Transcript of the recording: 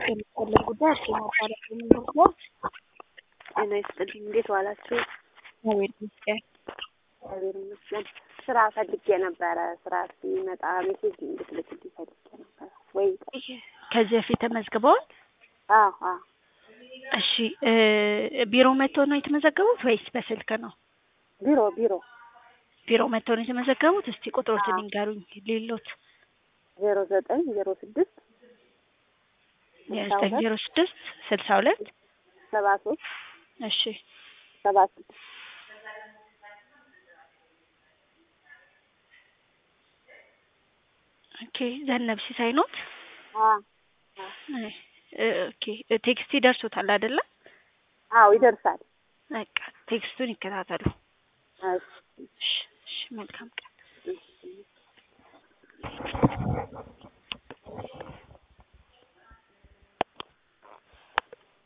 የሚፈለግ ጉዳይ አርሴማ ማለት የምንወስደው ጤና ይስጥልኝ። እንዴት ዋላችሁ? እግዚአብሔር ይመስገን። እግዚአብሔር ይመስገን። ስራ ፈልጌ ነበረ። ስራ ሲመጣ ሜሴጅ እንድትልክልኝ ፈልጌ ነበረ። ወይ ከዚህ በፊት ተመዝግበዋል? አዎ አዎ። እሺ እ ቢሮ መጥተው ነው የተመዘገቡት ወይስ በስልክ ነው? ቢሮ ቢሮ ቢሮ መጥተው ነው የተመዘገቡት? እስቲ ቁጥሮትን አዎ። ይንገሩኝ። ሌሎት ዜሮ ዘጠኝ ዜሮ ስድስት ዘጠኝ ዜሮ ስድስት ስልሳ ሁለት ሰባ ሶስት እሺ ሰባ ስድስት ኦኬ ዘነብ ሲሳይ ኖት? አዎ እ ኦኬ ቴክስት ይደርሶታል አይደለ? አዎ ይደርሳል። በቃ ቴክስቱን ይከታተሉ። እሺ እሺ እሺ መልካም ቀን። እሺ